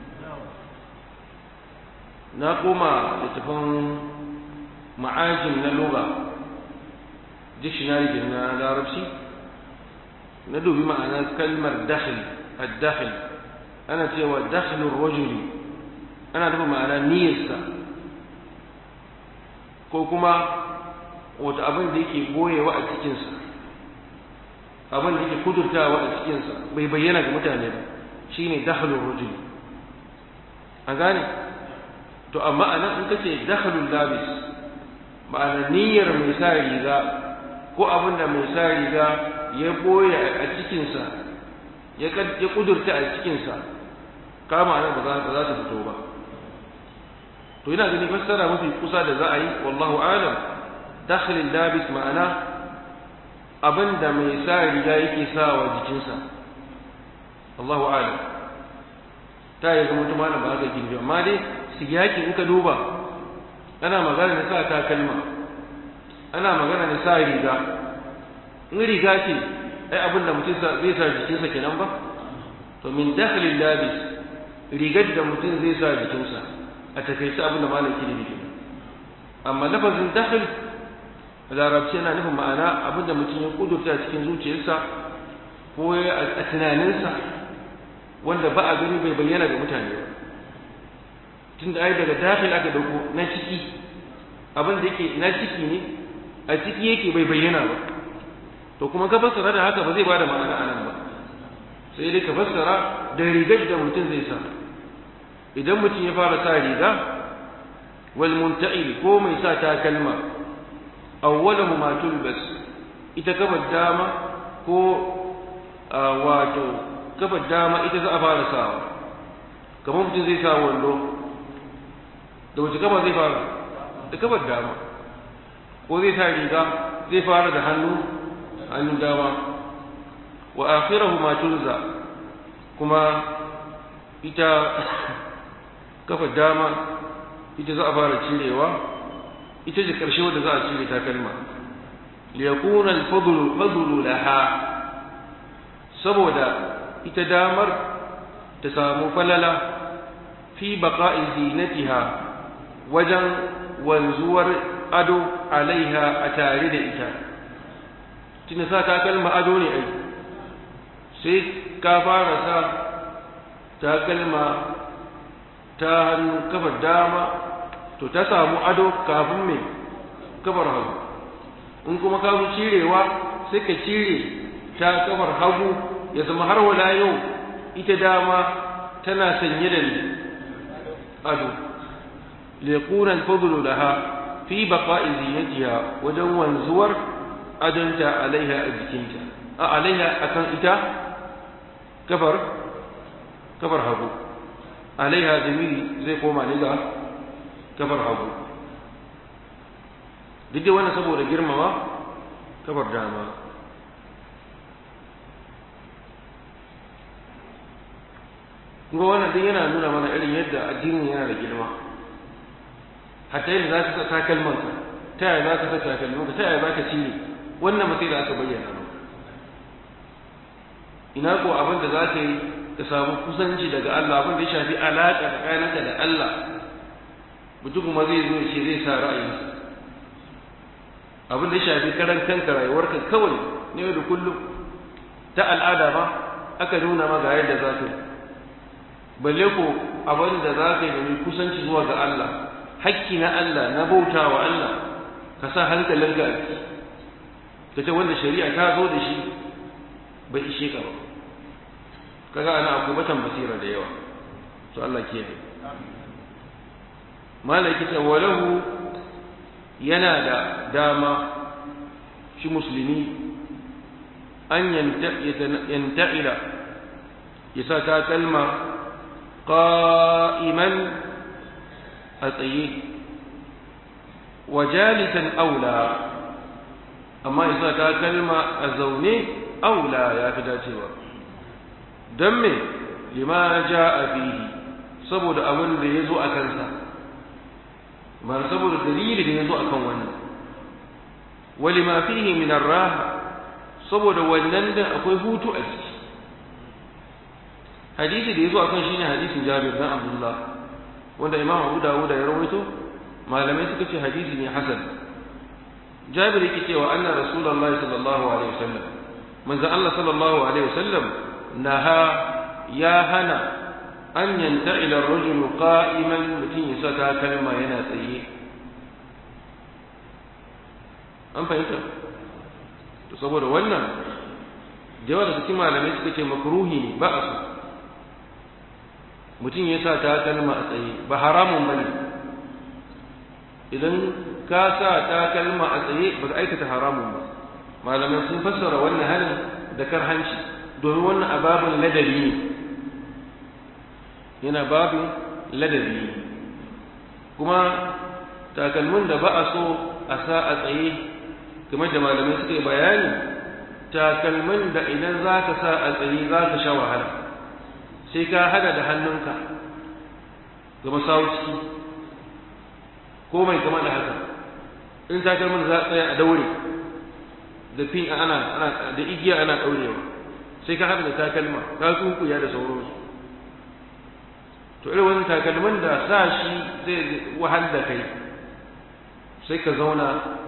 na koma littafin ma'ajin na lura dictionary da na larabci na dubi ma'anar kalmar dakhil ad-dakhil ana cewa dakhlur rajuli ana nufin ma'ana niyyarsa ko kuma wata abin da yake goyewa a cikinsa abin da yake kudurtawa a cikinsa bai bayyana ga mutane ba shine dakhlur rajuli an gane to amma anan in kace dakhlul labis ma'ana niyyar mai sa riga ko abin da mai sa riga ya boye a cikinsa ya kudurta a cikinsa kama nan ba za ta fito ba to ina gani fassara mafi kusa da za a yi wallahu alam dakhlil labis ma'ana abin da mai sa riga yake sawa jikinsa Allahu alam ta yi zama tuma ba haka gindi amma dai siyaki in ka duba ana magana da sa takalma ana magana da sa riga in riga ce ai abin da mutum zai sa jikinsa kenan ba to min dakhlil labis rigar da mutum zai sa jikinsa a takaice abin da malam ke nufi amma lafazin dakhl larabci yana nufin ma'ana abin da mutum ya kudurta cikin zuciyarsa ko a tunaninsa wanda ba a gani bai bayyana ga mutane ba tunda ai daga dakhil aka dauko na ciki abin da yake na ciki ne a ciki yake bai bayyana ba to kuma ka fassara da haka ba zai bada ma'ana anan ba sai dai ka fassara da rigar da mutum zai sa idan mutum ya fara sa riga wal munta'il ko mai sa takalma awwalahu ma tulbas ita kafar dama ko wato kafar dama ita za a fara sawa kamar mutum zai sa wando da wace kafa zai fara da kafar dama ko zai sa riga zai fara da hannu hannun dama wa akhirahu ma tunza kuma ita kafar dama ita za a fara cirewa ita ce karshe wadda za a cire takalma liyakuna al-fadlu fadlu laha saboda ita damar ta samu falala fi baqa'i zinatiha wajen wanzuwar ado alaiha a tare da ita tunda sa takalma ado ne ai sai ka fara sa takalma ta hannu kafar dama to ta samu ado kafin mai kafar hagu in kuma ka zo cirewa sai ka cire ta kafar hagu ya zama har wala yau ita dama tana sanye da ado liquna al-fadlu laha fi baqa'i zinatiha wajen wanzuwar adonta alaiha a jikinta a alaiha akan ita kafar kafar hagu alaiha zamiri zai koma ne ga kafar hagu duk da wannan saboda girmama kafar dama kuma wannan duk yana nuna mana irin yadda addinin yana da girma hatta yadda za ka sa takalmanka ta yaya za ka sa takalmanka ta yaya za ka cire wannan masai da aka bayyana maka ina ko abin da za ka yi ka samu kusanci daga Allah abin da ya shafi alaƙa tsakaninka da Allah mutum kuma zai zo ce zai sa ra'ayinsa abin da ya shafi karan kanka rayuwarka kawai ne da kullum ta al'ada ba aka nuna ma ga yadda za ka yi balle ko abin da za ka yi domin kusanci zuwa ga Allah hakki na Allah na bauta wa Allah ka sa hankalinka a ciki ka ce wanda shari'a ta zo da shi bai ishe ka ba kaga ana akwai batan basira da yawa to Allah kiyaye malaki ta walahu yana da dama shi musulmi an yanta'ila ya sa ta kalma qa'iman a tsaye wa jalisan aula amma ya sa ta kalma a zaune aula ya fi dacewa don me lima ja a fihi saboda abin da ya zo a kansa ba saboda dalili da ya zo a kan wannan wali ma fihi min raha saboda wannan da akwai hutu a ciki hadisi da ya zo a kan shine hadisin jabir dan abdullah wanda imam abu dawud ya rawaito malamai suka ce hadisi ne hasan jabir yake cewa anna rasulullahi sallallahu alaihi wasallam manzo Allah sallallahu alaihi wasallam naha ya hana an yanta'ila ar-rajulu qa'iman mutum ya saka kalma yana tsaye an fahimta to saboda wannan da yawa da cikin malamai suka ce makruhi ne ba a so mutum ya sa ta kalma a tsaye ba haramun bane idan ka sa ta kalma a tsaye ba ka aikata haramun ba malamai sun fassara wannan halin da karhanci domin wannan ababin ladabi ne yana babin ladabi ne kuma takalmin da ba a so a sa a tsaye kamar da malamai suka yi bayani takalmin da idan za ka sa a tsaye za ka sha wahala sai ka hada da hannunka ga masawuci ko mai kama da haka in takalmin za a tsaya a daure da fin ana ana da igiya ana daurewa sai ka hada da takalma ka kunkuya da sauransu to irin wani takalmin da sa shi zai wahal da kai sai ka zauna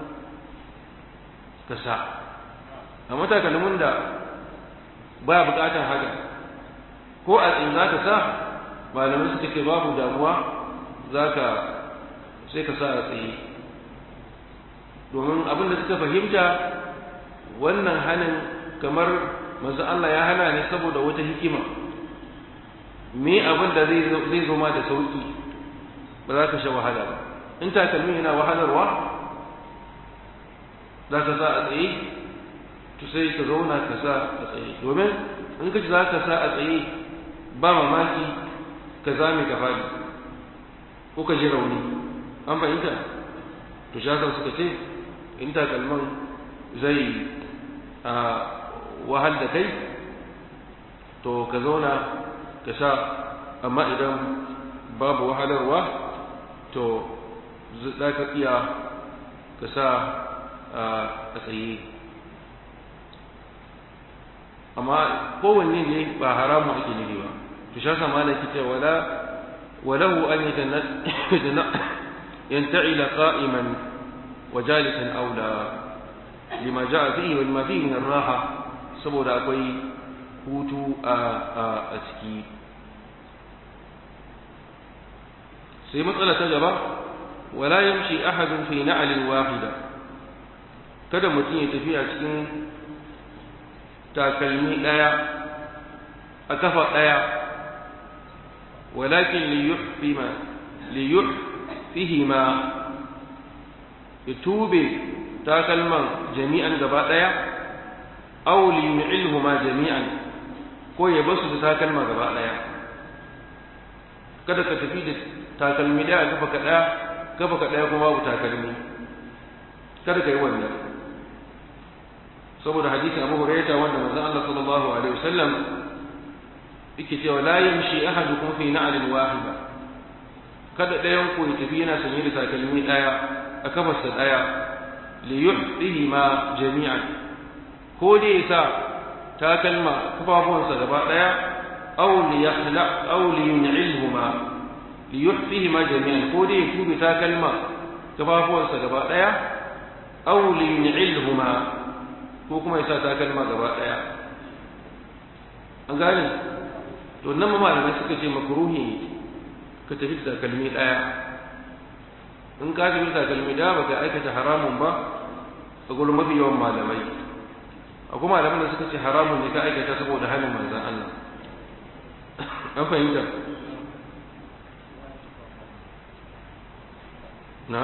ka sa amma takalmin da ba bukatar haka ko a tsin za ka sa malamai suka ce babu damuwa za ka sai ka sa a tsaye domin abin da suka fahimta wannan hanin kamar masu Allah ya hana ne saboda wata hikima me abin da zai zo ma da sauki ba za ka sha wahala ba in takalmi yana wahalarwa za ka sa a tsaye to sai ka zauna ka sa a tsaye domin in ka ci za ka sa a tsaye ba mamaki ka zame ka faɗi ko ka ji rauni an fahimta to shakar suka ce in takalman zai a wahal da kai to ka zauna ka sa amma idan babu wahalarwa to za ka iya ka sa a tsaye amma kowanne ne ba haramu ake nufi ba to sha sama da kita wala walahu an yanta'ila qa'iman wa jalisan aula lima ja'a fihi wa lima fihi min raha saboda akwai hutu a a ciki sai matsala ta gaba wala yamshi ahadun fi na'lin wahida kada mutum ya tafi a cikin takalmi ɗaya a kafa ɗaya walakin liyuhfihima ya tube takalman jami'an gaba ɗaya aw liyu'ilhuma jami'an ko ya basu da takalma gaba ɗaya kada ka tafi da takalmi ɗaya a kafa ka ɗaya kafa ka ɗaya kuma babu takalmi kada ka yi wannan saboda hadisi Abu Hurairah wanda manzon Allah sallallahu alaihi wasallam yake cewa la yamshi ahadukum fi na'lin wahida kada ɗayan ku ya tafi yana sanye da takalmi ɗaya a kafarsa ɗaya li yuhdihi ma jami'an ko dai ya sa takalma kafafuwansa gaba ɗaya aw li yakhla aw li yun'ilhuma li yuhdihi ma jami'an ko dai ya tube takalma kafafuwansa gaba ɗaya aw li yun'ilhuma ko kuma ya sa takalma gaba ɗaya an gane to nan ma malamai suka ce makruhi ka tafi da takalmi ɗaya in ka tafi da takalmi ɗaya baka aikata haramun ba a gurin mafi yawan malamai akwai malaman da suka ce haramun ne ka aikata saboda hannun manzan Allah an fahimta na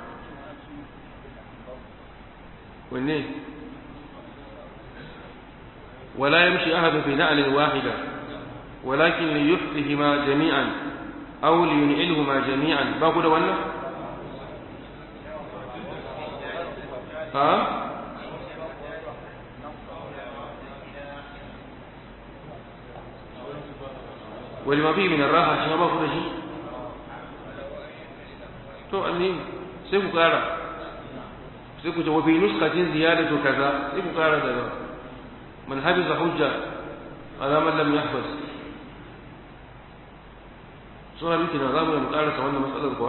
wanne ولا يمشي أحد في نعل واحدة ولكن ليحفهما جميعا أو لينعلهما جميعا باقول ولا ها ولما فيه من الراحة شما باقول شيء to annin sai ku kara sai ku ce wa fi nuskatin ziyadatu kaza sai ku kara da من حفظ حجة على من لم يحفظ سورة ممكن نظام المقارسة وانا مسألة الكوة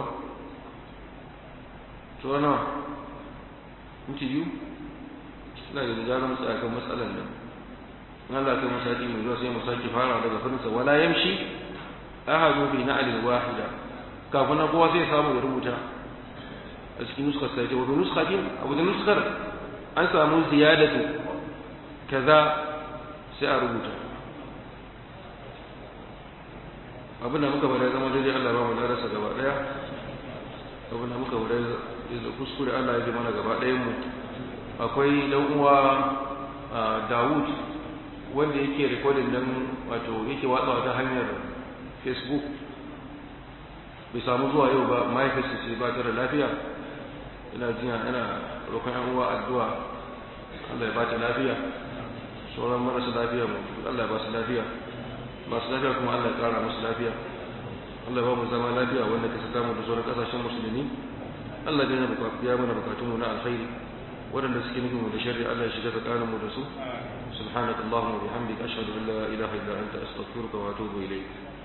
سورة نوع انت يو لا يجب مسألة كم مسألة لنا Allah kai masaki mai zuwa sai mu sake fara daga farinsa wala yamshi ahadu fi na'lin wahida kafin kowa sai samu ya rubuta a cikin nuskar sai wa nuskatin abu da nuskar an samu ziyadatu kaza sai a rubuta abin da muka bada zama daidai Allah ba mu darasa gaba daya abin da muka bada da kuskure Allah ya ji mana gaba ɗayan mu akwai dan uwa Dawud wanda yake recording dan wato yake watsawa ta hanyar Facebook bai samu zuwa yau ba mahaifinsa ce ba ta da lafiya ina jiya ina roƙon yan uwa addu'a Allah ya ba ta lafiya sauran marasa lafiya mu Allah ya ba su lafiya masu lafiya kuma Allah ya kara musu lafiya Allah ya ba mu zama lafiya wanda ka saka mu da sauran kasashen musulmi Allah ya biya mana bukatunmu na alkhairi waɗanda suke nufin mu da sharri Allah ya shiga tsakanin mu da su subhanakallahumma wa bihamdika ashhadu an la ilaha illa anta astaghfiruka wa atubu ilayk